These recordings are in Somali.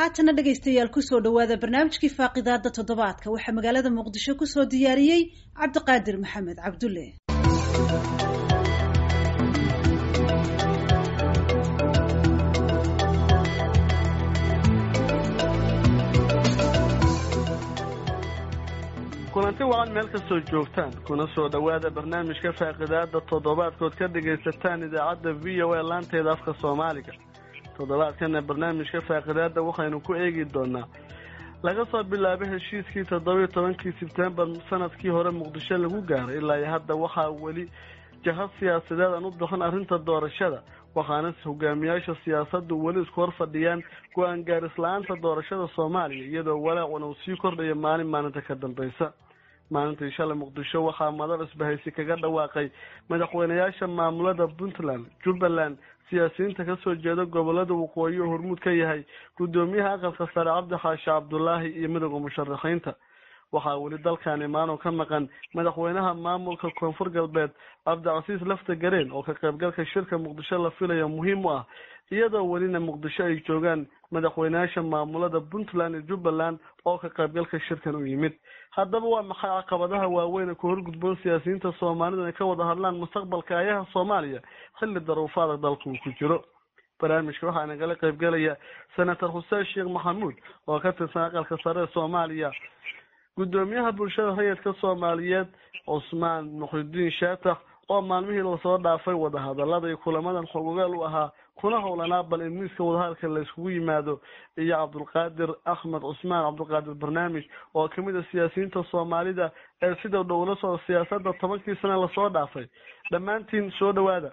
haatana dhegaystayaal kusoo dhawaada barnaamijkii faaqidaada toddobaadka waxaa magaalada muqdisho kusoo diyaariyey cabdiqaadir maxamed cabdulle kulanti wacan meel kastoo joogtaan kuna soo dhowaada barnaamijka faaqidaada toddobaadkood ka dhagaysataan idaacadda v o a laanteeda afka soomaaliga toddobaadkana barnaamijka faaqidaada waxaynu ku eegi doonaa laga soo bilaabo heshiiskii toddobiyo tobankii sebtembar sanadkii hore muqdisho lagu gaaray ilaa iyo hadda waxaa weli jahad siyaasadeed aan u bixin arrinta doorashada waxaana hogaamiyaasha siyaasaddu weli isku hor fadhiyaan go-aan gaaris-la-aanta doorashada soomaaliya iyadoo walaacuna uu sii kordhayo maalin maalinta ka dambaysa maalintii shalay muqdisho waxaa madal isbahaysi kaga dhawaaqay madaxweynayaasha maamulada puntland jubbaland siyaasiyiinta kasoo jeeda gobolada waqooyi oo hormuud ka yahay guddoomiyaha aqalka sare cabdi xaashi cabdulaahi iyo midowda musharaxiinta waxaa weli dalkan imaanoo ka maqan madaxweynaha maamulka koonfur galbeed cabdicasiis lafta gareen oo ka qaybgalka shirka muqdisho la filaya muhiim u ah iyadoo welina muqdisho ay joogaan madaxweynayaasha maamulada puntland iyo jubbaland oo ka qaybgalka shirkan u yimid haddaba waa maxay caqabadaha waaweyn ku horgudboon siyaasiyiinta soomaalida inay ka wada hadlaan mustaqbalka ayaha soomaaliya xilli daruufaada dalka uu ku jiro barnaamijka waxaa nagala qaybgalaya senator xuseen sheekh maxamuud oo ka tirsan aqalka sare ee soomaaliya guddoomiyaha bulshada rayidka soomaaliyeed cusmaan muxidiin shaatax oo maalmihii lasoo dhaafay wadahadalada iyo kulamadan xogogaal u ahaa kuna howlanaa bal in miiska wadahadalka la iskugu yimaado iyo cabdulqaadir axmed cusmaan cabdulqaadir barnaamij oo kamid a siyaasiyiinta soomaalida ee sida dhowla socda siyaasada tobankii sane lasoo dhaafay dhammaantiin soo dhawaada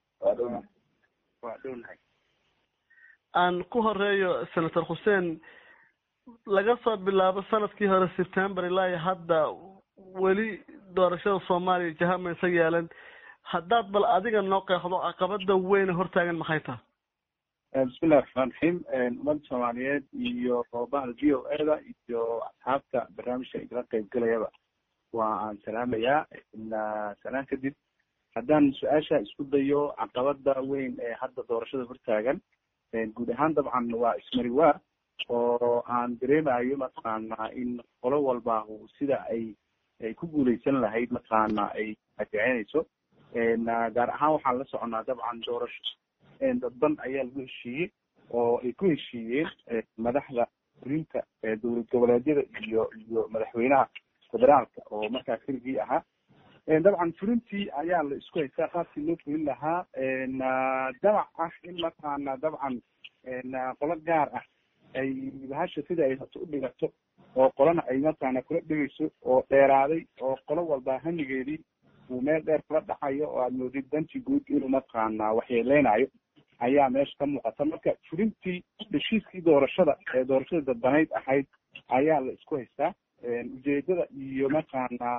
aan ku horeeyo senator xuseen laga soo bilaabo sanadkii hore september ilaa iyo hadda weli doorashada soomaaliya jahama isa yeelan haddaad bal adiga noo qeexdo caqabada weyne hortaagan maxay taha bismillahi raxmaan raxiim ummadda soomaaliyeed iyo bahda v o e da iyo asxaabta barnaamijka igala qayb gelayaba waa aan salaamayaa salaan kadib haddaan su-aasha isku dayo caqabada weyn ee hadda doorashada hortaagan guud ahaan dabcan waa ismari waa oo aan dareemayo mataqaana in qolo walba sida ay ay ku guuleysan lahayd mataqaana ay adeecenayso gaar ahaan waxaan la soconaa dabcan doorasho dadban ayaa lagu heshiiyey oo ay ku heshiiyeen madaxda fulinta dowlad goboleedyada iyo iyo madaxweynaha federaalka oo markaa keligii ahaa dabcan fulintii ayaa la isku haystaa qaabkii loo fulin lahaa damac ah in mataqaana dabcan qolo gaar ah ay bahasha sida ay hato u dhigato oo qolana ay mataqaana kula dhigayso oo dheeraaday oo qolo walba hamigeedii uu meel dheer kula dhacayo oo aad moodid danti guud inuu mataqaana waxyeeleynayo ayaa meesha ka muuqata marka fulintii heshiiskii doorashada ee doorashada dadbanayd ahayd ayaa la isku haystaa ujeedada iyo mataqaana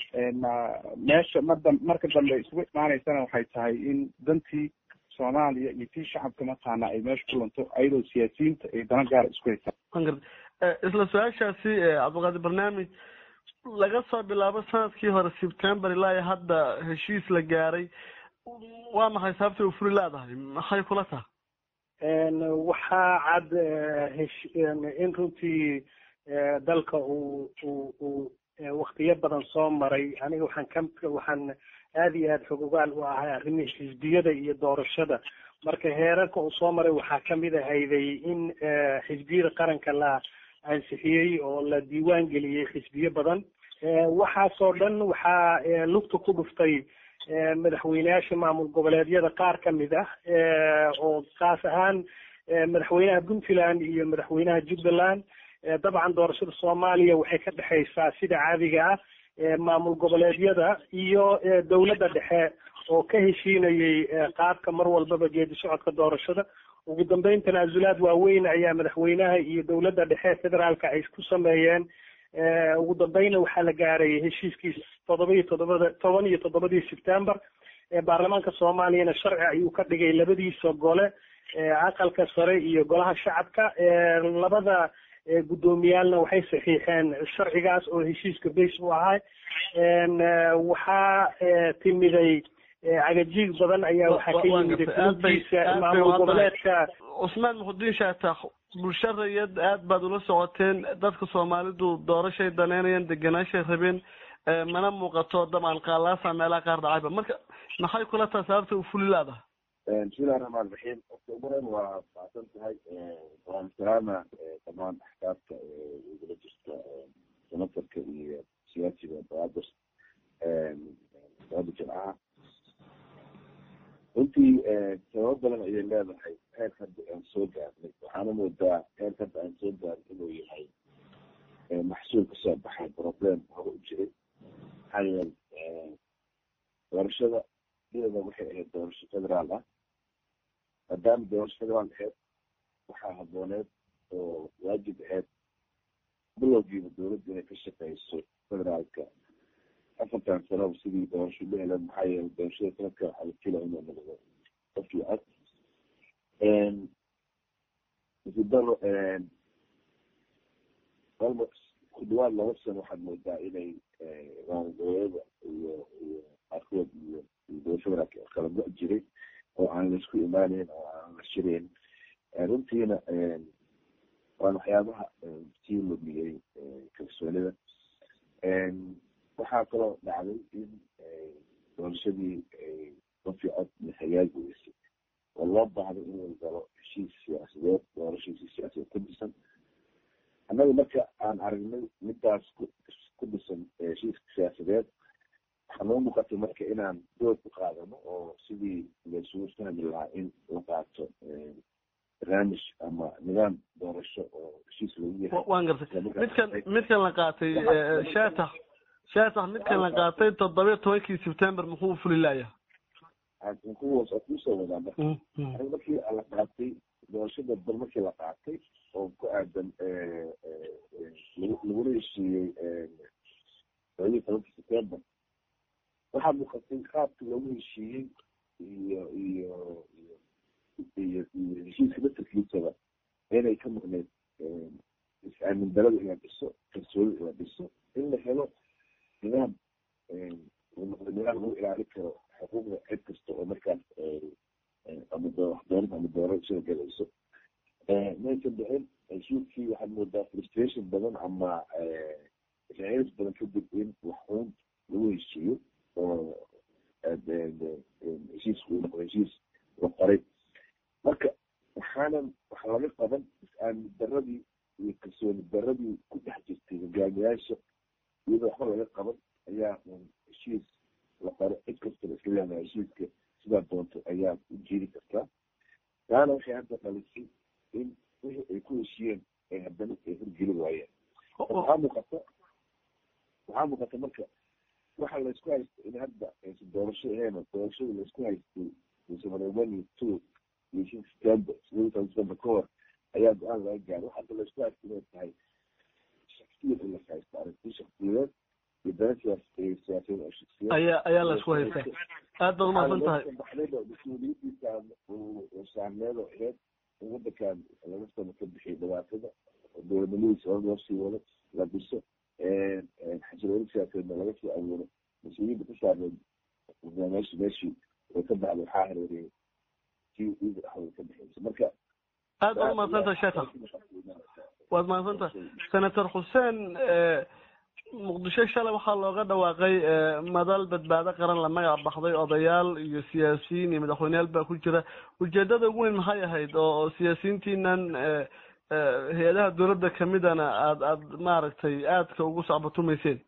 meesha mada marka dambe isugu imaanaysana waxay tahay in dantii soomaaliya iyo tii shacabka mataqaana ay meesha ku lunto ayadoo siyaasiyiinta ay dana gaara isku haystaan isla su-aashaasi cabdiqaadir barnaamij laga soo bilaabo sanadkii hore september ilaa iyo hadda heshiis la gaaray waa maxay sababtay u furi leedahay maxay kula taha waxaa cad hesh in runtii dalka uu uu uu waktiyo badan soo maray aniga waxaan ka waxaan aada iyo aada xogogaal u ahay arrimihii xisbiyada iyo doorashada marka heerarka uu soo maray waxaa kamid ahayday in xisbiyada qaranka la ansixiyey oo la diiwaan geliyey xisbiyo badan waxaasoo dhan waxaa lugta ku dhuftay madaxweyneyaasha maamul goboleedyada qaar kamid ah oo kaas ahaan madaxweynaha puntland iyo madaxweynaha jubbaland dabcan doorashada soomaaliya waxay ka dhexaysaa sida caadiga ah maamul goboleedyada iyo dowladda dhexe oo ka heshiinayay qaabka mar walbaba geedi socodka doorashada ugu dambeyn tanaasulaad waaweyn ayaa madaxweynaha iyo dowladda dhexe federaalka ay ku sameeyeen ugu dambeyna waxaa la gaaray heshiiskii todoba iyo toddobada toban iyo toddobadii september baarlamaanka soomaaliyana sharci ayuu ka dhigay labadiisa gole aqalka sare iyo golaha shacabka labada guddoomiyaalna waxay saxiixeen sharcigaas oo heshiiska base u ahay waxaa timiday cagajiig badan ayaa waxaa ka yimid fulintiisa maamul goboleedka cusmaan muxudiin shaatax bulsho rayad aad baad ula socoteen dadka soomaalidu doorashay daneynayaan deganaashay rabeen mana muuqato dabcan qaalaasa meelaha qaar dhacayba marka maxay kula taha sababta u fuli laadaha bismillahi raxmaan raxiim horta ugu horeyn waa mahadsan tahay waan salaama dhamaan axkaabta igula jirta senatarka iyo siyaasiga baadir baada jimcaha runtii sababo badan ayay leedahay heer hadda aan soo gaarnay waxaana moodaa heer hadda aan soo gaarin inuu yahay maxsuul kasoo baxay problem hore u jiray maxaa yeele doorashada iyada waxay ahayd doorasho federaal ah maadaama doorasho federaal ahayd waxaa habooneed oo waajib ahayd bilowgiiba dowladda inay ka shaqeyso federaalka afartan sanoba sidii doorasho la heleen maxaa yeele doorashada sanadka waxaa la filaya inuu noqdo qofkii cod isidaro almost ku dhawaad laba sano waxaad moodaa inay raangoyada iyo iyo qaarkood iyo iyo federaalka kala go- jiray oo aan laisku imaaneyn oo aan la shirayn runtiina waan waxyaabaha sii lumiyey kalsoonida waxaa kaloo dhacday in doorashadii qofkii cod la hagaagi weysay oo loo baahday inuu galo heshiis siyaasadeed doorashiisi siyaasadeed ku dhisan annaga marka aan aragnay midaas ku dhisan heshiiska siyaasadeed waxaa noo muuqatay marka inaan dood ku qaadano oo sidii laysugu fahmi lahaa in la qaato barnaamij ama nidaam doorasho oo heshiis lagu yahay waan gartay midkan midkan la qaatay shaatax shaatax midkan la qaatay toddoba iyo tobankii september muxuu fuli layahay kuwaas oo kusoo wadaa marka aniga markii la qaatay doorashada bal markii la qaatay oo ku aadan lagula heshiiyey todoba iyo tobankii september waxaa muuqatay qaabka loogu heshiiyey iyo iyo iyo iyo heshiiska masarkiisaba inay ka maqneyd is-aamin darada in la dhiso kalsooni in la dhiso in la helo nidaam noqdo nidaam lagu ilaalin karo xuquuqda cid kasta oo markaas ama doonid ama doorashada galayso maysan dhicin heshiiskii waxaad moodaa frustration badan ama raalis badan kadib in waxuun lagu heshiiyo oo heshiisku uu noqdo heshiis la qoray marka waxaanan wax laga qaban is-aamin daradii iyo kalsooni daradii ku dhex jirtay hogaamiyaasha iyadoo waxba laga qaban ayaa un heshiis la qoro cid kastaba isla leedahay heshiiska sidaa doonto ayaa u jiiri kartaa taana waxay hadda dhalisay in wixii ay ku heshiyeen ay haddana ay horgeli waayeen waxaa muuqata waxaa muuqata marka waxa laysku haysta in hadda aysan doorasho ahayn doorashada laysku haystay one iyo two iyo shan september sideed toban september ka hor ayaa go-aan laga gaaray waxa hadda laysku haysta inay tahay shaksiyad in las haysto aragti shaksiyadeed iyo dana siyaas siyaasadeed oo shaksiyad ayaa ayaa laysku haystaa aad baad umahadsan tahay baxdayba mas-uuliyadiisa saarneed oo aheyd in wadankan laga sano ka bixiyo dhibaatada oo dowladnimadiisa hor loo sii wado la dhiso xasilooni siyaasadeedna laga soo awooro mas-uuliyadda ku saarneed meeshi meeshii way ka baxday waxaa hareeriyay kii iida dhexdooda ka bixiysa marka aad baad umahadsan tahay sheeta waad mahadsan tahay senator xuseen muqdisho shalay waxaa looga dhawaaqay madal badbaado qaran la magac baxday odayaal iyo siyaasiyiin iyo madaxweyneyaal baa ku jira ujeedada ugu weyn maxay ahayd oo siyaasiyiintiinan hay-adaha dowladda kamidana aad aad maaragtay aadka ugu sacbatumayseen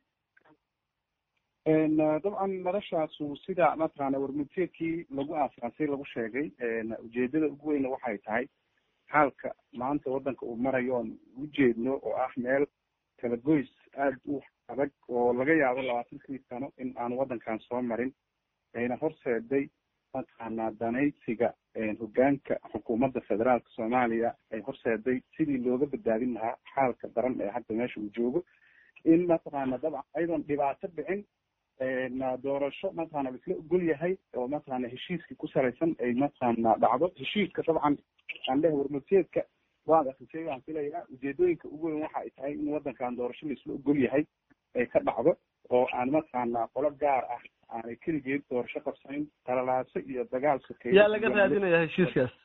dabcan madashaasu sida mataqaana warmudteedkii lagu aasaasay lagu sheegay ujeedada ugu weyna waxay tahay xaalka maanta waddanka uu marayo oon ujeedno oo ah meel kala goys aada u adag oo laga yaabo labaatankii sano in aan waddankan soo marin ayna horseeday mataqaanaa danaysiga hogaanka xukuumadda federaalka soomaaliya ay horseeday sidii looga badbaadin lahaa xaalka daran ee hadda meesha uu joogo in mataqaana dabcan ayadoon dhibaato dhicin doorasho mataqaana laisla ogol yahay oo mataqaana heshiiskii ku salaysan ay mataqaana dhacdo heshiiska dabcan aan leh warmurteedka waad akrisay waan filayaa ujeedooyinka ugu weyn waxa ay tahay in waddankan doorasho laisla ogol yahay ay ka dhacdo oo aan mataqaana qolo gaar ah aanay keligeed doorasho qabsanin talalaaso iyo dagaal sokeeyo yaa laga raadinaya heshiiskaas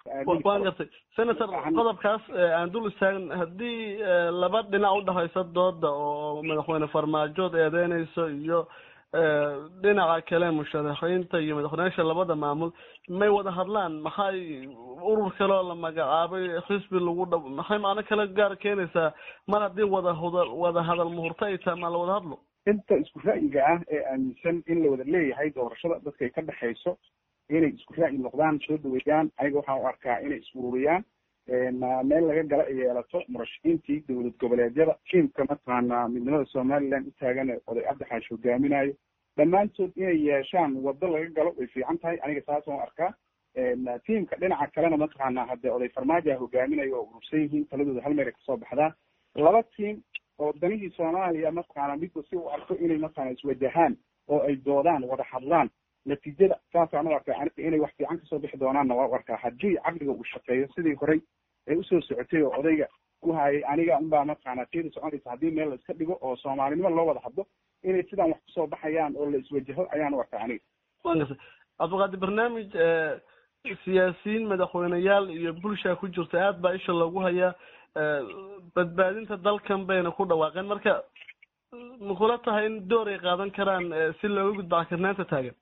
waan gartay senator qodobkaas aan dul istaagn haddii laba dhinac udhexaysa dooda oo madaxweyne farmaajood eedeynayso iyo dhinaca kale musharaxiinta iyo madaxweyneyaasha labada maamul may wada hadlaan maxay urur kale oo la magacaabay xisbi lagu dha maxay macno kale gaar keenaysaa mar haddii wada hada wada hadal muhurto ay tahay maa la wada hadlo inta isku ra'yiga ah ee aaminsan in la wada leeyahay doorashada dadkay ka dhexayso inay isku ra'yi noqdaan soo dhaweeyaan aniga waxaan u arkaa inay isururiyaan meel laga gala ay yeelato murashaxiintii dowlad goboleedyada tiimka mataqaana midnimada somaliland u taagan oday cabdixaash hogaaminayo dhammaantood inay yeeshaan wado laga galo way fiican tahay aniga saasaan u arkaa tiimka dhinaca kalena mataqaana haddee oday farmaaja hogaaminayo oo urursan yihiin taladooda hal meel ay kasoo baxdaan laba tiim oo danihii soomaaliya mataqaana midba si u arko inay mataqaana iswajahaan oo ay doodaan wada hadlaan natiijada saasaan u arkaa aniga inay wax fiican kasoo bixi doonaanna waa u arkaa haddii caqliga uu shaqeeyo sidii horey ee usoo socotay oo odayga ku hayay aniga unbaa mataqaana tiyada soconaysa haddii meel la iska dhigo oo soomaalinimo loo wada hadlo inay sidaan wax kusoo baxayaan oo la iswajaho ayaan u arkaa aniga cabdiqaadir barnaamij siyaasiyiin madaxweyneyaal iyo bulsha ku jirta aad baa isha loogu hayaa badbaadinta dalkan bayna ku dhawaaqeen marka makula tahay in door ay qaadan karaan si looga gudbo cakirnaanta taagan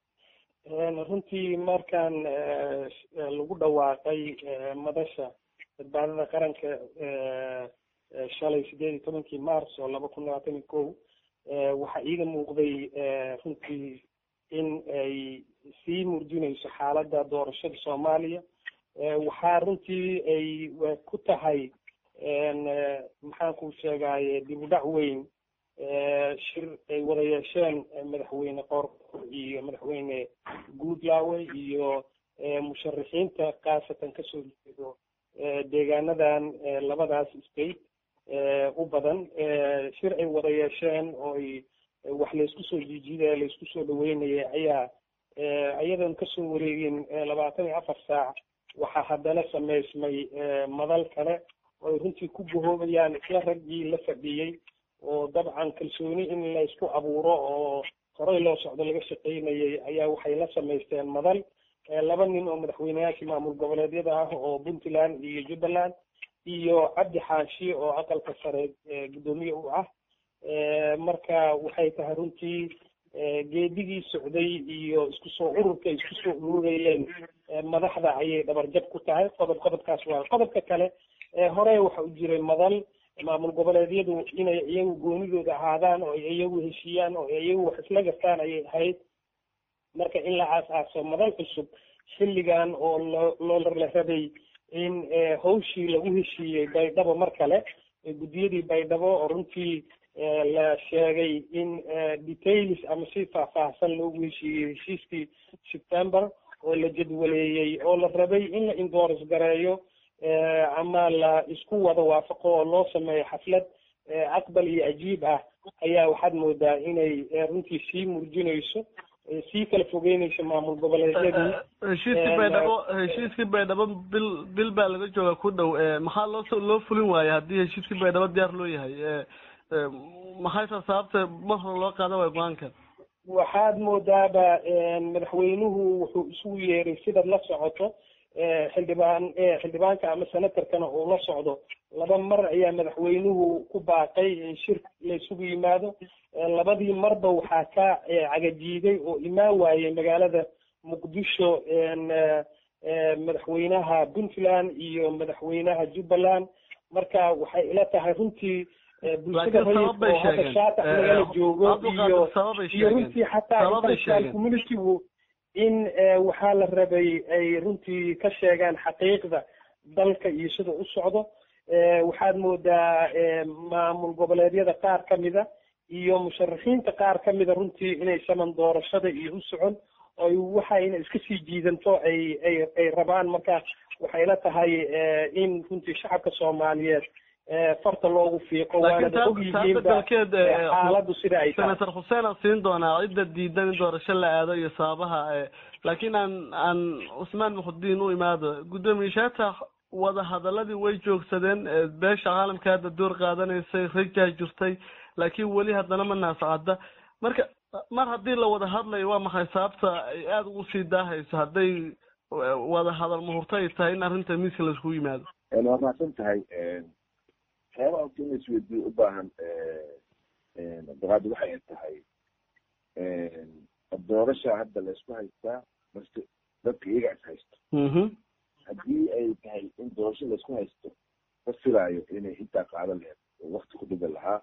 runtii markaan lagu dhawaaqay madasha badbaadada qaranka shalay sideed iyo tobankii march oo laba kun labaatan iyo kow waxaa iiga muuqday runtii in ay sii murjinayso xaaladda doorashada soomaaliya waxaa runtii ay ku tahay maxaan ku sheegaye dib u dhac weyn shir ay wada yeesheen madaxweyne qorqor iyo madaxweyne guudlaawe iyo musharaxiinta khaasatan kasoo jeedo deegaanadan labadaas state u badan shir ay wada yeesheen oo ay wax laysku soo jiijidaya laysku soo dhaweynaya ayaa iyadoon kasoo wareegin labaatan iyo afar saac waxaa haddana samaysmay madal kale oo ay runtii ku gahoobayaan isla raggii la fadhiyey oo dabcan kalsooni in la isku abuuro oo horey loo socdo laga shaqaynayay ayaa waxay la samaysteen madal laba nin oo madaxweyneyaashii maamul goboleedyada ah oo puntland iyo jubbaland iyo cabdi xaashi oo aqalka sare guddoomiye u ah marka waxay tahay runtii geedigii socday iyo isku soo ururka isku soo ururayeen madaxda ayay dhabarjab ku tahay qodob qodobkaas waa qodobka kale hore waxa u jiray madal maamul goboleedyadu inay iyagu goonidooda ahaadaan oo ay iyagu heshiiyaan oo ay iyagu wax isla gartaan ayay ahayd marka in la aas-aaso madal cusub xilligan oo loo loo la rabay in hawshii lagu heshiiyey baydhabo mar kale guddiyadii baydhabo oo runtii la sheegay in details ama si faahfaahsan loogu heshiiyey heshiiskii september oo la jadwaleeyey oo la rabay in la indooris gareeyo ama la isku wada waafaqo oo loo sameeyo xaflad aqbal iyo ajiib ah ayaa waxaad moodaa inay runtii sii murjinayso sii kala fogeynayso maamul goboleedyadii heshiiskii baydhabo heshiiskii baydhabo bil bil baa laga jooga ku dhow maxaa loo loo fulin waaya haddii heshiiskii baydhabo diyaar loo yahay maxay taa sababta mar hore loo qaadan waaya go-aankan waxaad moodaaba madaxweynuhu wuxuu isugu yeeray sidaad la socoto xildhibaan xildhibaanka ama senatarkana uu la socdo laba mar ayaa madaxweynuhu ku baaqay in shir la isugu yimaado labadii marba waxaa ka cagajiiday oo imaan waayey magaalada muqdisho madaxweynaha puntland iyo madaxweynaha jubbaland marka waxay ila tahay runtii bulshada rayidka oo hadda shaatax lagala joogo iyo iyo runtii xataa international communitygu in waxaa la rabay ay runtii ka sheegaan xaqiiqda dalka iyo sida u socdo waxaad moodaa maamul goboleedyada qaar kamida iyo musharaxiinta qaar kamida runtii inay saman doorashada iyo u socon oy waxayna iska sii jiidanto ay ay ay rabaan marka waxay la tahay in runtii shacabka soomaaliyeed farta loogu fiiqo waanada ogyihiinba xaaladu sida ay tahay senator xuseen aan siin doonaa cidda diidan in doorasho la aado iyo sababaha laakiin aan aan cusmaan muxudiin u imaado guddoomiye shaatax wada hadaladii way joogsadeen beesha caalamka hadda door qaadanaysay rajaa jirtay laakiin weli haddana ma naascadda marka mar haddii la wada hadlayo waa maxay sababta ay aada ugu sii daahayso hadday wada hadal muhurto ay tahay in arrinta miiska laiskugu yimaado waa mahadsan tahay waxyaaba horta in laisweydiyo u baahan abdiqaadi waxay tahay doorasha hadda laysku haystaa marse dadka iyaga is haysto haddii ay tahay in doorasho laysku haysto ma filaayo inay intaa qaadan laheed oo wakti ku dhigan lahaa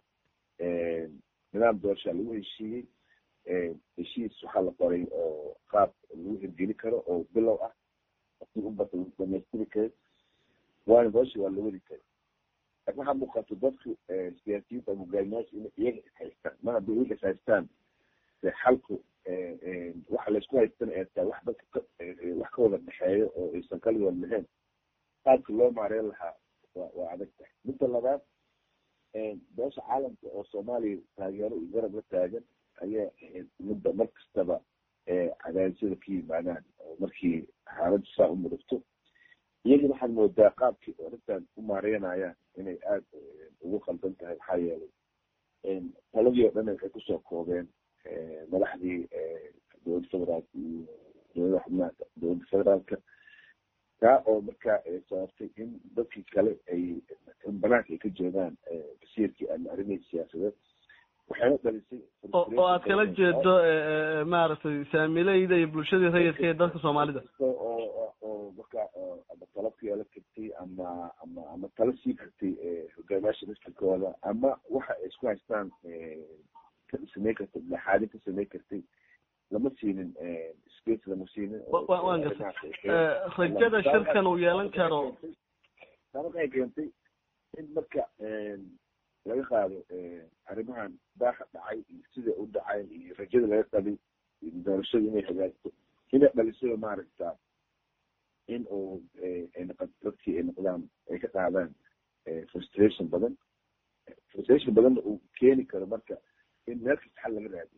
nidaam doorashaa lagu heshiiyey heshiis waxaa la qoray oo qaab lagu hirgeli karo oo bilow ah hadii ubata lagu dhamaystiri karo waana doorasha waa la wadi kara laakin waxaa muuqato dadku siyaasiyiinta ama hogaamiyaasha in iyaga is haystaan mar haddii iyaga is haystaan xalku waxa laysku haystana ee tahay wax dadka wax ka wada dhexeeyo oo aysan kala wada lahayn qaabka loo maareyn lahaa wa waa adag tahay midda labaad beesha caalamka oo soomaaliya taageero iyo garab la taagan ayaa ahayd midda mar kastaba cadaadisyada ka yimaadaan oo markii xaaladdu saa u mudugto iyagii waxaad moodaa qaabkii arrintan u maareynayaan inay aada ugu qaldan tahay maxaa yeelay taladii oo dhan waxay kusoo koobeen madaxdii dowladda federaalka iyo dowlada xubnaha dowladda federaalka taa oo markaa sababtay in dadkii kale ay in banaanka ay ka joogaan basiirkii ama arrimihii siyaasadeed waxayna dhalisay oo aad kala jeedo maaragtay saamileyda iyo bulshadii rayidka ee dadka soomaalida oo oo markaa ama talo ku yeelan kartay ama ama ama talo sii kartay hogaamiyaasha masjidkooda ama waxa ay isku haystaan sameyn kartay dhexaadin ka sameyn kartay lama siinin space lama siinin waan gartay rajada shirkan uu yeelan karo taa marka ay keentay in marka laga qaado arrimahan daaha dhacay iyo sida u dhacay iyo rajada laga qabay doorashada inay hagaagto inay dhalisada maaragta in uu dadkii ay noqdaan ay ka qaadaan frustration badan frustration badanna uu keeni karo marka in meel kasta xal laga raadiyo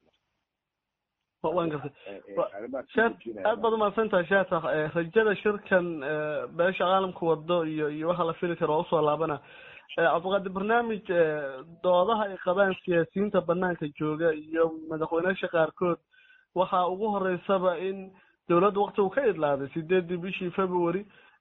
waan gartay sheekh aad baad umahadsan tahay sheekh rajada shirkan beesha caalamka wado iyo iyo waxa la fili karo waa usoo laabana cabdiqaadir barnaamij doodaha ay qabaan siyaasiyiinta banaanka jooga iyo madaxweyneyaasha qaarkood waxaa ugu horeysaba in dowladda wakti uu ka idlaaday sideedii bishii february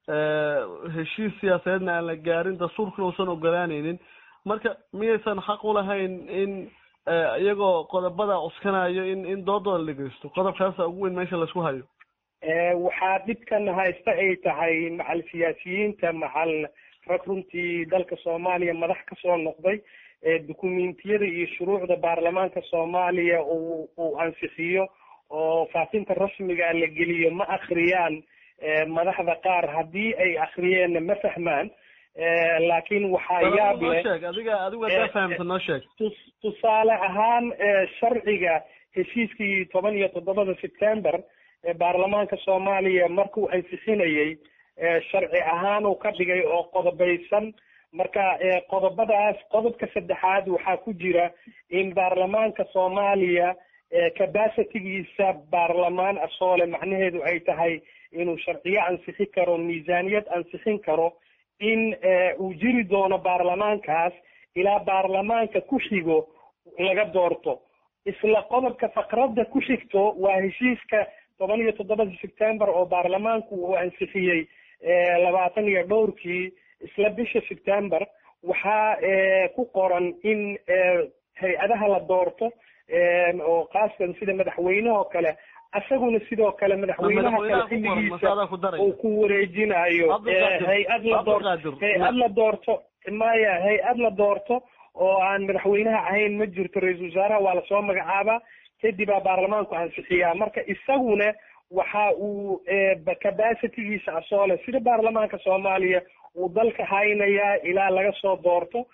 heshiis siyaasadeedna aan la gaarin dastuurkuna uusan ogolaaneynin marka miyaysan xaq ulahayn in iyagoo qodobada cuskanayo in in doodooda la dhegeysto qodobkaasa ugu weyn meesha laisku hayo waxaa dhibkan haysta ay tahay macal siyaasiyiinta macal rag runtii dalka soomaaliya madax kasoo noqday dukumentiyada iyo shuruucda baarlamaanka soomaaliya uu uu ansixiyo oo faafinta rasmiga la geliyo ma akriyaan madaxda qaar haddii ay akriyeenna ma fahmaan laakiin waxaa yaab leh sheeg adiga adigu hadaa fahamta noo sheeg tusaale ahaan sharciga heshiiskii toban iyo toddobada september ee baarlamaanka soomaaliya markuu ansixinayey sharci ahaan uu ka dhigay oo qodobaysan marka qodobadaas qodobka saddexaad waxaa ku jira in baarlamaanka soomaaliya capacitygiisa baarlamaan asoole macnaheedu ay tahay inuu sharciyo ansixin karo miisaaniyad ansixin karo in uu jiri doono baarlamaankaas ilaa baarlamaanka ku xigo laga doorto isla qodobka faqradda ku xigto waa heshiiska toban iyo toddobada september oo baarlamaanku uu ansixiyey labaatan iyo dhowrkii isla bisha september waxaa ku qoran in hay-adaha la doorto oo kaaskan sida madaxweyneha oo kale isaguna sidoo kale madaxweynaha kale xilligiisa uu ku wareejinayo hay-ad la doorto hay-ad la doorto maya hay-ad la doorto oo aan madaxweynaha ahayn ma jirto ra-iisul wasaaraha waa lasoo magacaabaa kadibaa baarlamaanku ansixiyaa marka isaguna waxa uu capacitygiisa asoole sida baarlamaanka soomaaliya uu dalka haynayaa ilaa laga soo doorto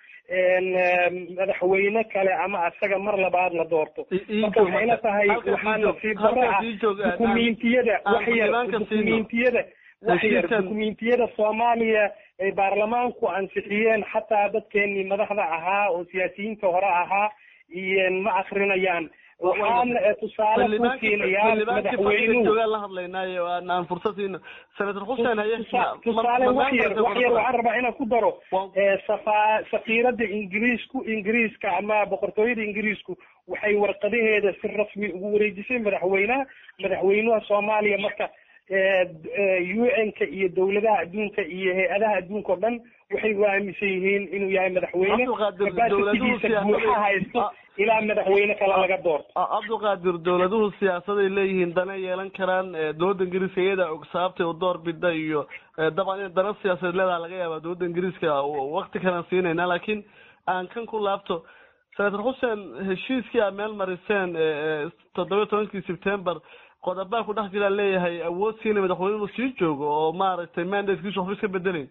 madaxweyne kale ama asaga mar labaad la doorto marka waxayna tahay waxaa nasiib daro ah dukumentiyada waxyar dukumentiyada waxyar dukumentiyada soomaaliya ay baarlamaanku ansixiyeen xataa dadkeenii madaxda ahaa oo siyaasiyiinta hore ahaa iyo ma akrinayaan waxaan tusaale ku siinayaa madaxweynuhu la hadlaynaayo aan fursad siino senator xuseen haye tusaale wax yar wax yar waxaan rabaa inaan ku daro safa safiirada ingiriisku ingiriiska ama boqortooyada ingiriisku waxay warqadaheeda si rasmi ugu wareejisay madaxweynaha madaxweynaha soomaaliya marka u n-ka iyo dowladaha adduunka iyo hay-adaha adduunka o dhan waxay u aaminsan yihiin inuu yahay madaxweyne capacitigiisa buuxa haysto ilaa madaxweyne kale laga doorto cabdiqaadir dowladuhu siyaasaday leeyihiin dana yeelan karaan dowladda ingiriiska iyada og sababtay u door bida iyo dabcan in dana siyaasadeed leedaha laga yaaba dowladda ingiriiska wakti kalan siinayna laakiin aan kan ku laabto senator xuseen heshiiskii aad meel mariseen toddoba tobankii september qodobaa ku dhex jiraan leeyahay awood siina madaxweyne inuu sii joogo oo maaragtay mandatekiisu waxba iska bedelayn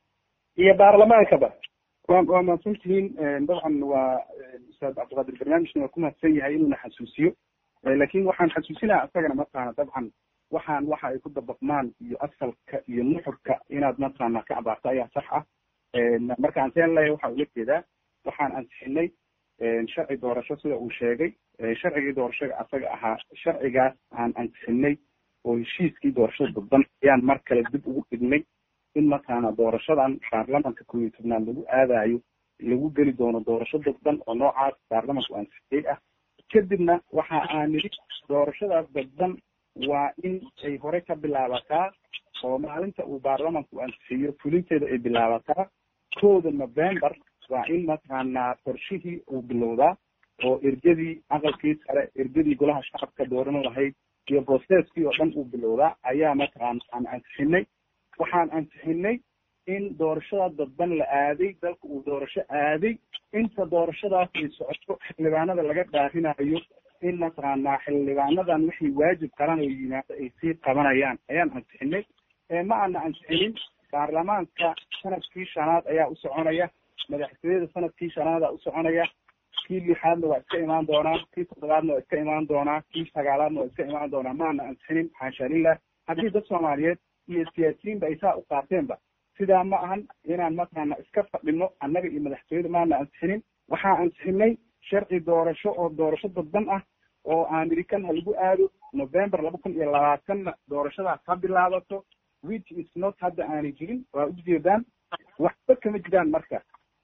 iyo baarlamaankaba wa waa mahadsantihiin dabcan waa ustaad cabdiqaadir barnaamijna waa ku mahadsan yahay inuuna xasuusiyo laakin waxaan xasuusinaha isagana mataqaana dabcan waxaan waxa ay ku dabaqmaan iyo asalka iyo nuxurka inaad mataqaana ka abaarto ayaa sax ah marka aan seen leeyahay waxa ula jeedaa waxaan ansixinay sharci doorasho sida uu sheegay sharcigii doorashada asaga ahaa sharcigaas aan ansixinay oo heshiiskii doorashada dadban ayaan mar kale dib ugu dhignay in mataqaana doorashadan baarlamanka koob iyo tobnaad lagu aadayo lagu geli doono doorasho dadban oo noocaas baarlamanku ansixiyey ah kadibna waxa aan nidhi doorashadaas dadban waa in ay hore ka bilaabataa oo maalinta uu baarlamanku ansixiyo fulinteeda ay bilaabataa kooda november waa in mataqaanaa qorshihii uu bilowdaa oo ergadii aqalkii sare ergadii golaha shacabka dooran lahayd iyo processkii oo dhan uu bilowdaa ayaa mataqaana aan ansixinay waxaan ansixinay in doorashada dadban la aaday dalka uu doorasho aaday inta doorashadaas ay socoto xildhibaanada laga dhaarinayo in mataqaanaa xildhibaanadan wixii waajib qaran oo yimaado ay sii qabanayaan ayaan ansixinay ma aana ansixinin baarlamaanka sanadkii shanaad ayaa u soconaya madaxtooyada sanadkii shanaada u soconaya kii lixaadna waa iska imaan doonaa kii toddobaadna waa iska imaan doonaa kii sagaalaadna waa iska imaan doonaa maana ansixinin xaasha lilah haddii dad soomaaliyeed iyo siyaasiyiinba ay saa u qaateenba sidaa ma ahan inaan mataqaana iska fadhino annaga iyo madaxtooyada maana ansixinin waxaa ansixinay sharci doorasho oo doorasho dadban ah oo aan idhi kan ha lagu aado november laba kun iyo labaatanna doorashadaas ha bilaabato which is not hadda aanay jirin waa ujeedaan waxba kama jiraan marka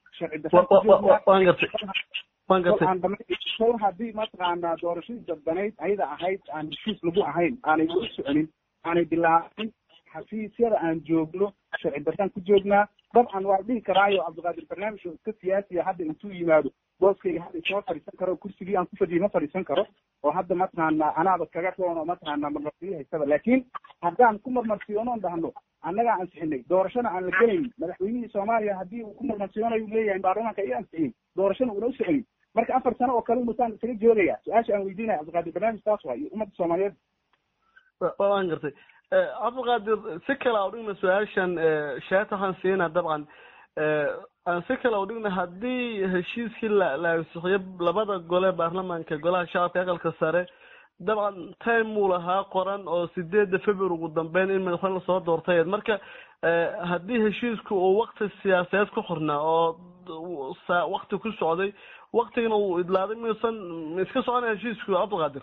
sharci haddii mataqaanaa doorashadii dadbanayd ayada ahayd aan heshiis lagu ahayn aanay u soconin aanay bilaabin xafiisyada aan joogno sharci daraan ku joognaa dabcan waa dhihi karaayo cabdiqaadir barnaamij oo iska siyaasiya hadda intuu yimaado booskayga hadda isma fadhiisan karo kursigii aan ku fadhiyay ma fadhiisan karo oo hadda mataqaana anaaba kaga roon oo mataqaana marmarsiyo haysaba laakiin haddaan ku marmarsiyoonoon dhahno annagaa ansixinay doorashana aan la gelayn madaxweynihii soomaaliya haddii uu ku marmarsiyoonayu leeyahay baarlamaanka i ansixiyey doorashana uuna u soconin marka afar sano oo kale umasaan isaga joogaya su-aasha aan weydiinaya cabdiqaadir barnaamij taas waa iyo ummadda soomaaliyeed waan gartay cabdiqaadir si kale a udhigna su-aashan sheeta waxaan siinaa dabcan aan si kale udhigna haddii heshiiskii la la ansixiyo labada gole baarlamaanka golaha shacabka aqalka sare dabcan time uu lahaa qoran oo sideedda february ugu dambeyn in madaxweyne lasoo doortay marka haddii heshiisku uu wakti siyaasadeed ku xirnaa oo wakti ku socday waktigana uu idlaaday miyuusan iska soconaya heshiisku cabdiqaadir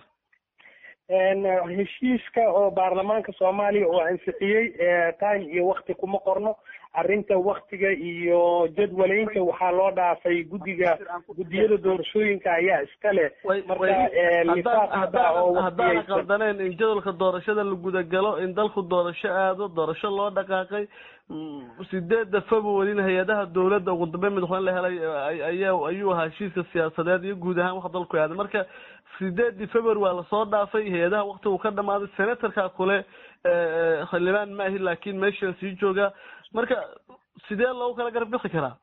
heshiiska oo baarlamaanka soomaaliya oo ansixiyey time iyo wakti kuma qorno arrinta waktiga iyo jadwaleynta waxaa loo dhaafay guddiga guddiyada doorashooyinka ayaa iska leh markahaddaan qaldaneen in jadwalka doorashada la gudagalo in dalku doorasho aado doorasho loo dhaqaaqay sideedda februaryna hay-adaha dowladda ugu dambeyn madaxweyne la helay ayaa ayuu ahaa heshiiska siyaasadeed iyo guud ahaan wax dalku aaday marka sideeddii february waa lasoo dhaafay hay-adaha wakti uu ka dhamaaday senatorka kule xildhibaan maahi laakiin meeshaan sii jooga marka sidee loogu kala garab bixi karaa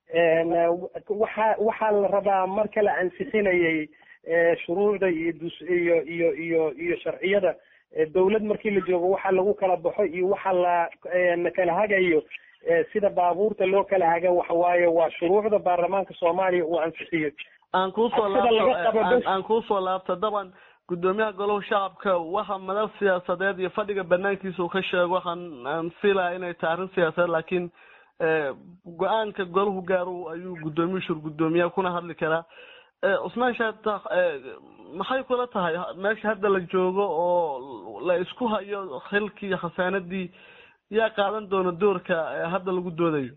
waxa waxaa la rabaa marka la ansixinayay shuruucda iyo dus iyo iyo iyo iyo sharciyada dawlad markii la joogo waxa lagu kala baxo iyo waxa la kala hagayo sida baabuurta loo kala haga waxa waaye waa shuruucda baarlamaanka soomaaliya uu ansixiyo aan kuusoo laabto aan kuusoo laabta daban guddoomiyaha golaha shacabka waxa madal siyaasadeed iyo fadhiga banaankiisa uu ka sheego waxaan aan filaya inay tahay arrin siyaasadeed laakiin go-aanka golahu gaaro ayuu guddoomiyu shur guddoomiyaha kuna hadli karaa cusmaan shaata maxay kula tahay meesha hadda la joogo oo la isku hayo xilkii iyo khasaanadii yaa qaadan doona doorka hadda lagu doodayo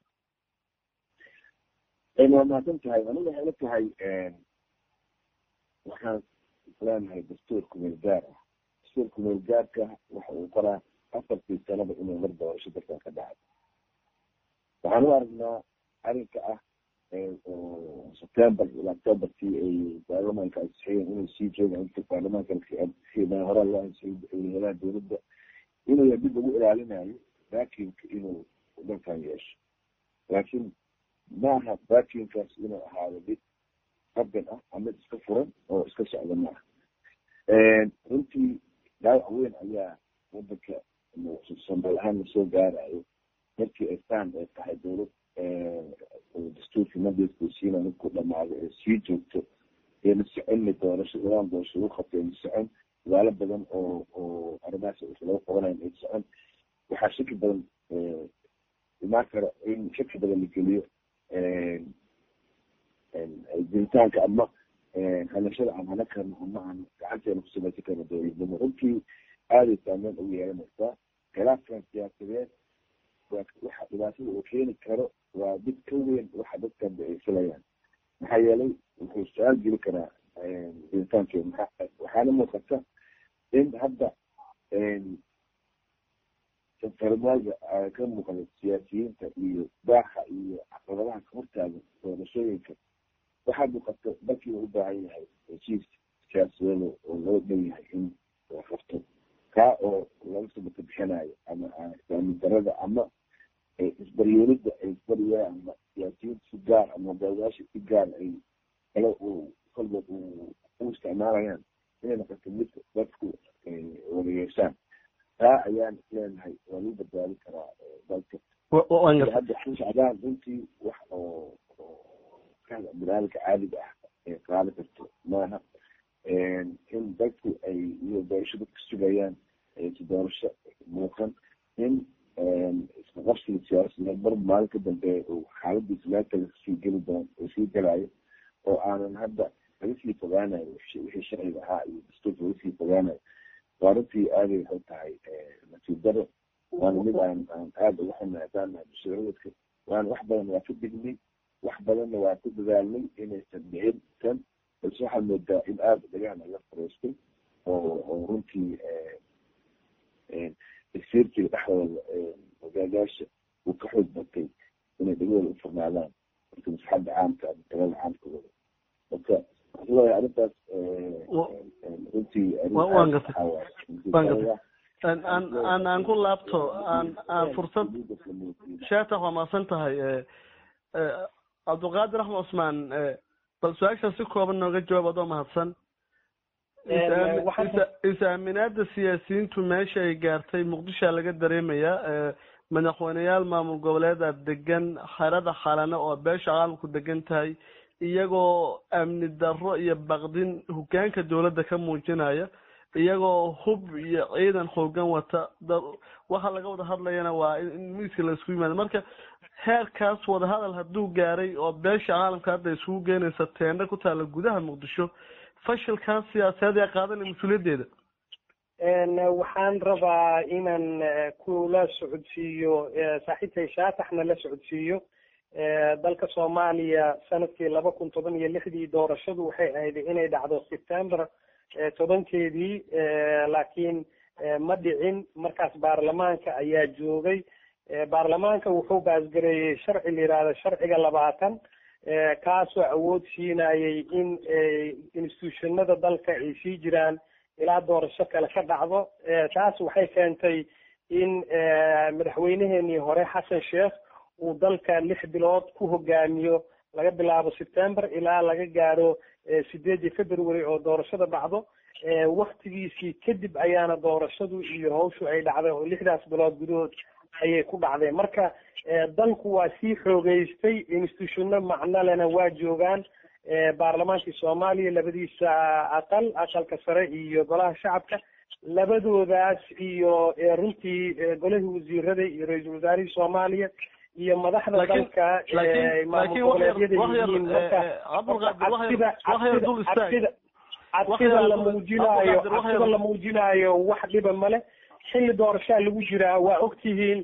waa mahadsan tahay aniga waxay la tahay waxaan leenahay dastuurka milgaar ah dastuurka meelgaarka waxa uu qoraa afartii sanaba inay mar doorasho dalkan ka dhacay waxaan u aragnaa arrinka ah september ilaa octoberkii ay baarlamaanka ansixiyeen inay sii joogaan inta baarlamaanka hore loo ansixiyay madaxweynaha dowladda inuu dib ugu ilaalinayo vacuumka inuu dalkan yeesho laakiin maaha vacuumkaas inuu ahaado mid qaban ah ama iska furan oo iska socda maaha runtii dhaawac weyn ayaa wadanka sambal ahaan lasoo gaarayo markii ay saan ay tahay dowlad dastuurkii mandatkuu siina markuu dhamaado ee sii joogto eena soconmi doorasho nidaam doorasho lagu qabto eena socon dadaalo badan oo oo arrimahaas laga qabanayo ay socon waxaa shaki badan imaan kara in shaki badan la geliyo jiritaanka ama hanashada aan hana karno ama aan gacanteena ku samaysan karno dowladnimo runtii aaday saameyn ugu yeelanaysaa khilaafkan siyaasadeed waxa dhibaatada uu keeni karo waa mid ka weyn waxa dadkan ay filayaan maxaa yeelay wuxuu su-aal geli karaa jiritaankeeda waxaana muuqata in hadda farmaaga ka muuqda siyaasiyiinta iyo baaxa iyo caqabadaha ka hortaagan doorashooyinka waxaa muuqata dalkii uu u baahan yahay heshiis siyaasadeed oo loo dhan yahay in la qabto kaa oo laga sabata bixinayo ama islaamin darada ama isbaryeelida ay isbaryaan ama siyaasiyiinta si gaar ama hogaamiyaasha si gaar ay kale uu kolba u isticmaalayaan inay noqoto mid dadku wada yeeshaan taa ayaan leenahay waa lagu badbaadi karaa dalka hadda shacbaan runtii wax oo barnaamijka caadiga ah ay qaadi karto maaha in dadku ay iyo doorasho dadka sugayaan si doorasho muuqan in isla qabsiga siyaasadeed mar maalin ka dambeeya uu xaaladiisa meel kale sii geli doon uu sii gelayo oo aanan hadda laga sii fogaanayo wixii sharciga ahaa iyo dastuurka laga sii fogaanayo waa runtii aaday waxay tahay nasiib daro waana mid aan aan aada uga xunnahay haddaan nahay bulshadawadka waana wax badan waa ka dignay wax badanna waa ku dadaalnay inaysan dhicin tan balse waxaad moodaa in aada dhagahan laga fariistay oo oo runtii tagsiirkiga dhexdooda hogaagaasha uu ka xoog batay inay dhagahooda u furnaadaan marka masaxadda caamka ama talada caamka wada marka waxaa arrintaas runtii aan aan ku laabto aan aan fursad sheetax waa maasan tahay cabdulqaadir axmed cusmaan bal su-aasha si kooban nooga jawaab adoo mahadsan is-aaminaada siyaasiyiintu meesha ay gaartay muqdishoa laga dareemayaa madaxweyneyaal maamul goboleeda degan xerada xalane oo beesha caalamku degan tahay iyagoo amni darro iyo baqdin hogaanka dowladda ka muujinaya iyagoo hub iyo ciidan xoogan wata waxa laga wada hadlayana waa in miiska la isku yimaado marka heerkaas wadahadal hadduu gaaray oo beesha caalamka hadda isugu geenaysa teendha ku taalla gudaha muqdisho fashilkaas siyaasadeed ee qaadanaya mas-uuliyaddeeda waxaan rabaa inaan kula socodsiiyo saaxiibtay shaataxna la socodsiiyo dalka soomaaliya sanadkii laba kun toban iyo lixdii doorashadu waxay ahayd inay dhacdo september tobankeedii laakiin ma dhicin markaas baarlamaanka ayaa joogay baarlamaanka wuxuu baasgareeyey sharci la yihahdo sharciga labaatan kaasoo awood siinayay in institutionada dalka ay sii jiraan ilaa doorasho kale ka dhacdo taas waxay keentay in madaxweyneheenii hore xasan sheekh uu dalka lix bilood ku hogaamiyo laga bilaabo september ilaa laga gaaro sideedii february oo doorashada dhacdo waktigiisii kadib ayaana doorashadu iyo hawshu ay dhacday oo lixdaas bilood gudahood ayay ku dhacdeen marka dalku waa sii xoogeystay institutionno macnolena waa joogaan baarlamaankii soomaaliya labadiisa aqal aqalka sare iyo golaha shacabka labadoodaas iyo runtii golihii wasiirada iyo ra-iisul wasaarihii soomaaliya iyo madaxda dalka maamul goboleedyada yihiin marka cadfida la muujinaayo cadfida la muujinaayo wax dhiba male xilli doorashaa lagu jiraa waa ogtihiin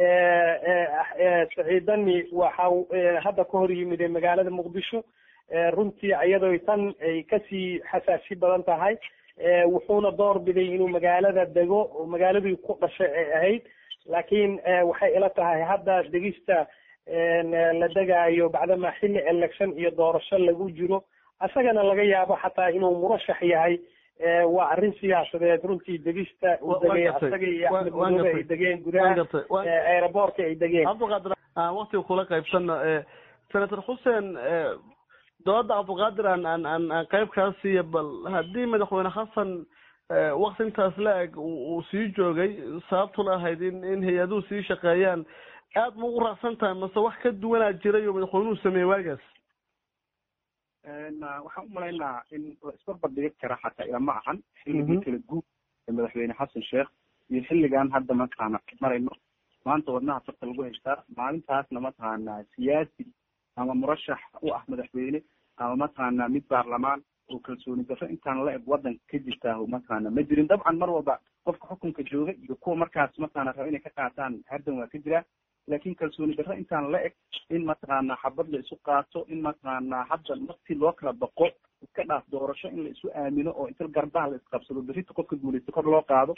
saciidani waxa hadda ka hor yimid magaalada muqdisho runtii iyadoo tan ay kasii xasaasi badan tahay wuxuuna door biday inuu magaalada dego oo magaaladii ku dhashay ay ahayd laakiin waxay ila tahay hadda degista la degaayo bacdama xilli election iyo doorasho lagu jiro isagana laga yaabo xataa inuu murashax yahay waa arrin siyaasadeed runtii degista uu degay asaga iyo axmed madoobe ay degeen gudaha aeroboortka ay degeen cabdiqaadir aan waktiga kula qaybsano senator xuseen dooladda cabdiqaadir aan aan aan aan qayb kaa siiya bal haddii madaxweyne xasan wakti intaas la eg uu sii joogay sababtuna ahayd in in hay-aduhu sii shaqeeyaan aad ma ugu raacsan tahay mase wax ka duwanaa jiray oo madaxweynuhu sameeyey waagaas waxaan u malaynaa in la isbarbar dhigi kara xataa ilama ahan xilligii kala guud ee madaxweyne xasan sheekh iyo xilligan hadda mataqaana marayno maanta wadnaha farta lagu haystaa maalintaasna mataqaana siyaasi ama murashax u ah madaxweyne ama mataqaana mid baarlamaan oo kalsooni darro intaan la eg wadanka ka jirtaa mataqaana ma jirin dabcan mar walba qofka xukunka jooga iyo kuwa markaas mataqaana raba inay ka qaataan hardan waa ka jiraa laakin kalsooni darro intaan la eg in mataqaana xabad la isu qaato in mataqaana hadda naftii loo kala baqo iska dhaaf doorasho in la isu aamino oo inta garbaha la isqabsado berrita qofka guulaysta kor loo qaado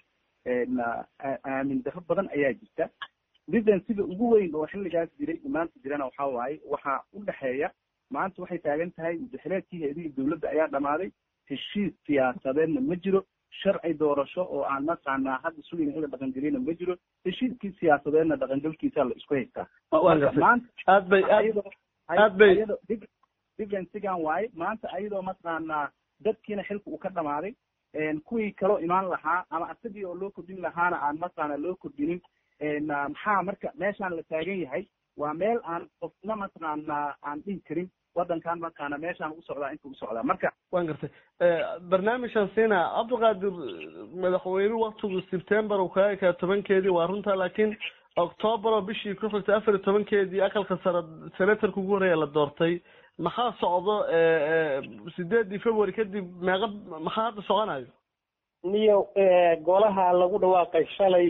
aamin darro badan ayaa jirta didan sida ugu weyn oo xilligaas jiray maanta jirana waxa waaye waxaa u dhexeeya maanta waxay taagan tahay mudaxileedkii hay-adihii dawladda ayaa dhamaaday heshiis siyaasadeedna ma jiro sharci doorasho oo aan mataqaanaa hadda sugayna in la dhaqangeliyana ma jiro heshiiskii siyaasadeedna dhaqangelkiisa la isku haystaa maanta aad bay aad bay differensigan waaye maanta ayadoo mataqaanaa dadkiina xilka uu ka dhamaaday kuwii kaloo imaan lahaa ama asagii oo loo kordhin lahaana aan mataqaana loo kordhinin maxaa marka meeshaan la taagan yahay waa meel aan qofna mataqaana aan dhihi karin wadankan mataqaana meeshaan u socdaa inta u socdaa marka wan gartay barnaamijkan siina cabdiqaadir madaxweynuhu waktigu september uu kaga ekaa tobankeedii waa runta laakiin octoobar oo bishii ku xigtay afar iyo tobankeedii aqalka sare senatorka ugu horeeya la doortay maxaa socdo sideedii february kadib meeqa maxaa hadda soconayo niyo golaha lagu dhawaaqay shalay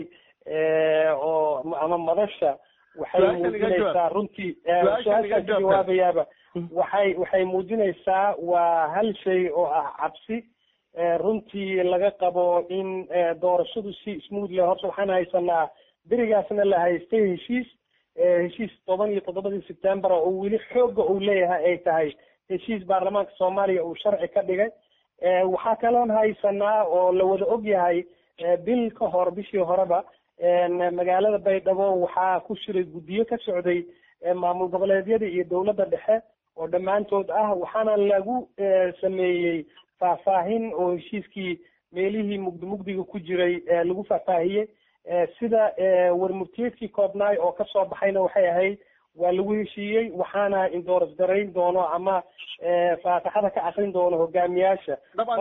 oo ama madasha waxay muujinaysaa runtii su-aashaan ka jawaabayaaba waxay waxay muujinaysaa waa hal shay oo ah cabsi runtii laga qabo in doorashadu si smooth leh horta waxaan haysanaa berigaasna la haystay heshiis heshiis toban iyo toddobadii september oo weli xooga uu leeyahay ay tahay heshiis baarlamaanka soomaaliya uu sharci ka dhigay waxaa kaloon haysanaa oo la wada og yahay bil ka hor bishii horeba magaalada baydhabo waxaa ku shiray guddiyo ka socday maamul goboleedyada iyo dowladda dhexe oo dhammaantood ah waxaana lagu sameeyey faahfaahin oo heshiiskii meelihii mugdi mugdiga ku jiray lagu faahfaahiyey sida warmurtiyeedkii koobnaay oo kasoo baxayna waxay ahayd waa lagu heshiiyey waxaana indooras garayn doono ama faataxada ka akrin doono hogaamiyaasha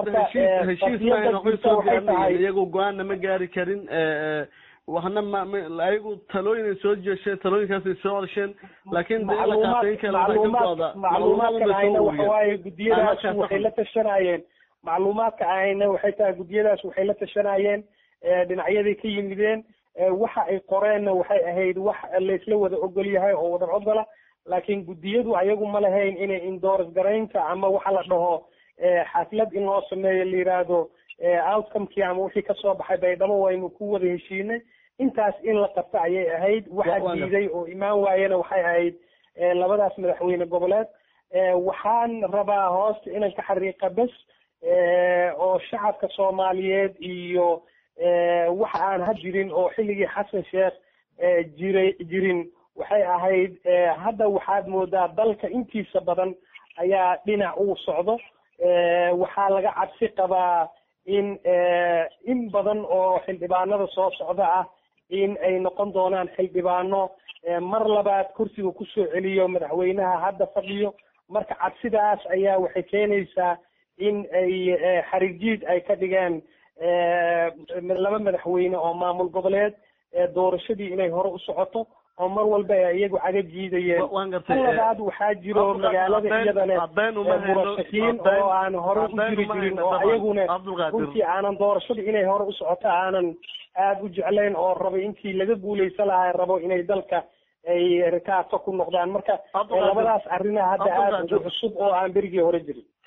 iyagu go-aanna ma gaari karin waxna ma ayagu talooyin soo jeesheen talooyinkaasay soo orsheen laakiin macluumaadkan ayna waxawaaye gudiyadaas waxay la tashanayeen macluumaadka ayna waxay tahay gudiyadaas waxay la tashanayeen dhinacyaday ka yimideen waxa ay qoreenna waxay ahayd wax laysla wada ogol yahay oo wada ogola laakiin guddiyadu ayagu ma lahayn inay indooras garaynta ama waxa la dhaho xaflad in loo sameeyo la yiraahdo outcomekii ama wixii kasoo baxay baydhabo waynu ku wada heshiinay intaas in la qabto ayay ahayd waxa diiday oo imaan waayena waxay ahayd labadaas madaxweyne goboleed waxaan rabaa hoosta inan ka xariiqa bes oo shacabka soomaaliyeed iyo waxa aan ha jirin oo xilligii xasan sheekh jiray jirin waxay ahayd hadda waxaad moodaa dalka intiisa badan ayaa dhinac uu socdo waxaa laga cabsi qabaa in in badan oo xildhibaanada soo socda ah in ay noqon doonaan xildhibaano mar labaad kursiga kusoo celiyo madaxweynaha hadda fadhiyo marka cabsidaas ayaa waxay keenaysaa in ay xarijiid ay ka dhigeen laba madaxweyne oo maamul goboleed doorashadii inay hore u socoto oo mar walba ay iyagu caga jiidayeen labaad waxaa jiro magaalada iyadane murashakiin oo aan hore u jiri jirin oo ayaguna runtii aanan doorashada inay hore u socoto aanan aada u jeclayn oo rabay intii laga guuleysan lahaa rabo inay dalka ay rikaato ku noqdaan marka labadaas arrina hadda aada ugu cusub oo aan berigii hore jirin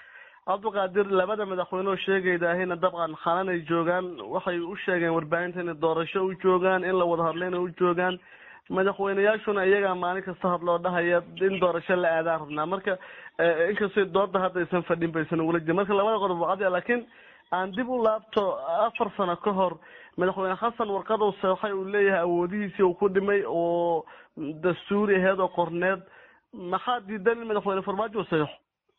cabdiqaadir labada madaxweyne oo sheegaydahayna dabcan xalan ay joogaan waxay u sheegeen warbaahinta inay doorasho u joogaan in la wada hadlayna u joogaan madaxweyneyaashuna iyagaa maalin kasta hadloo dhahaya in doorasho la aadaan rabnaa marka inkastoo dooda hadda aysan fadhin baysan ugula jirin marka labada qodob wacadiya laakiin aan dib u laabto afar sano ka hor madaxweyne xasan warqadow seexay uu leeyahay awoodihiisii uu ku dhimay oo dastuuri aheed oo qorneed maxaa diidan in madaxweyne farmaajo uu saxiixo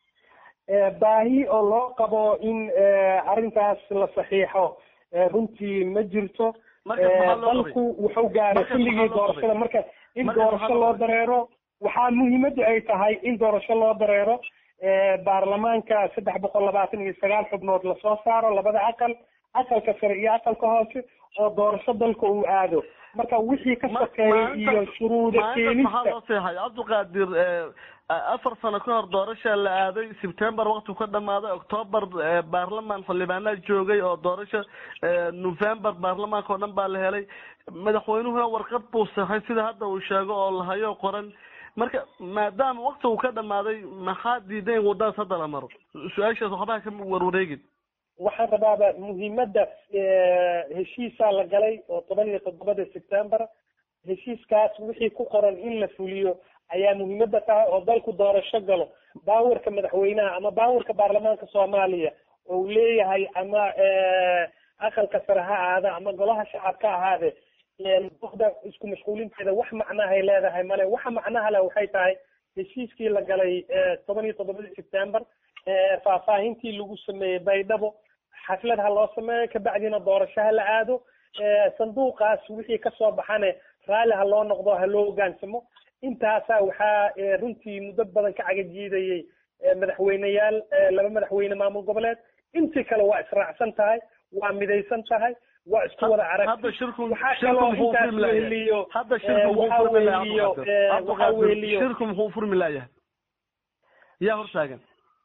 baahi oo loo qabo in arrintaas la saxiixo runtii ma jirto dalku wuxuu gaaray xilligii doorashada marka in doorasho loo dareero waxaa muhiimadda ay tahay in doorasho loo dareero baarlamaanka saddex boqol labaatan iyo sagaal xubnood lasoo saaro labada aqal aqalka sare iyo aqalka hoose oo doorasho dalka uu aado marka wixii ka sokeeyay iyo shuruuda keenista maxaa loo seexay cabdiqaadir afar sano ka hor doorasha la aaday sebtember wakti ka dhamaaday octoober baarlamaan xildhibaanaa joogay oo doorasha november baarlamaanka oo dhan baa la helay madaxweynuhuna warqad buu seexay sida hadda uu sheego oo lahayo qoran marka maadaama wakti uu ka dhamaaday maxaa diiday in wadadaas hadda la maro su-aashaas waxbaha ka warwareegin waxaan rabaaba muhiimadda heshiisaa la galay oo toban iyo toddobada september heshiiskaas wixii ku qoran in la fuliyo ayaa muhiimadda tahay oo dalku doorasho galo baawarka madaxweynaha ama baawarka baarlamaanka soomaaliya oo uu leeyahay ama aqalka sare ha ahaada ama golaha shacabka ahaade da isku mashquulinteeda wax macnahay leedahay male waxa macnaha leh waxay tahay heshiiskii la galay toban iyo toddobadii september faahfaahintii lagu sameeyey baydhabo xaflad ha loo sameeyo kabacdina doorasho ha la aado sanduuqaas wixii kasoo baxane raalli ha loo noqdo ha loo hogaansamo intaasaa waxaa runtii muddo badan ka cagajiidayey madaxweyneyaal laba madaxweyne maamul goboleed intii kale waa israacsan tahay waa midaysan tahay waa isku wada arag waxaa kaloo intaas weheliyo waxaa weheliyo waxaa weheliyo shirku muxuu furmi laayahay yaa hortaagan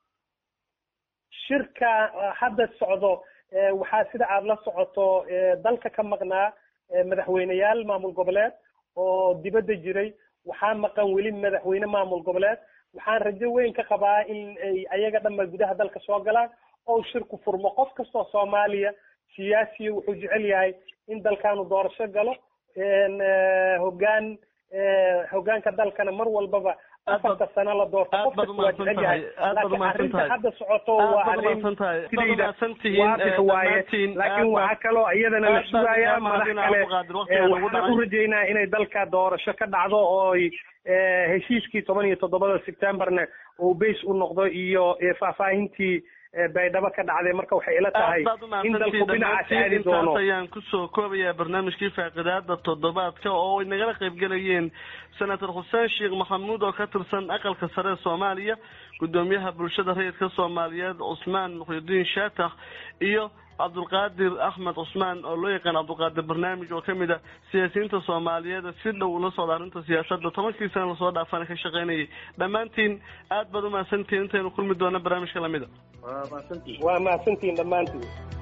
shirka hadda socdo waxaa sida aada la socoto dalka ka maqnaa madaxweyneyaal maamul goboleed oo dibadda jiray waxaa maqan weli madaxweyne maamul goboleed waxaan rajo weyn ka qabaa in ay ayaga dhanba gudaha dalka soo galaan oo shirku furmo qof kastoo soomaaliya siyaasiya wuxuu jecel yahay in dalkaanu doorasho galo hogaan hogaanka dalkana mar walbaba afarta sano la doorto qof kasta waa jecel yahay laakiin arrinta hadda socoto waa arrin sidayda waadix waaye laakiin waxaa kaloo iyadana la sugayaa madax kale waxaan u rajeynaa inay dalka doorasho ka dhacdo oo heshiiskii toban iyo toddobada septemberna uu base u noqdo iyo faahfaahintii baydhabo ka dhacday marka waxay ila tahay in dalku dhinacaas aadi doono ayaan kusoo koobayaa barnaamijkii faaqidaada toddobaadka oo ay nagala qaybgelayeen senator xuseen sheekh maxamuud oo ka tirsan aqalka sare ee soomaaliya gudoomiyaha bulshada rayidka soomaaliyeed cusmaan muxyidiin shaatax iyo cabdulqaadir axmed cusmaan oo loo yaqaan cabdulqaadir barnaamij oo kamid a siyaasiyiinta soomaaliyeed si dhow ula socda arrinta siyaasadda tobankii sana lasoo dhaafana ka shaqeynayay dhammaantiin aad baad umahadsantihiin intaynu kulmi doona barnaamijka lamida waa mahadsantihiin dhammaantiin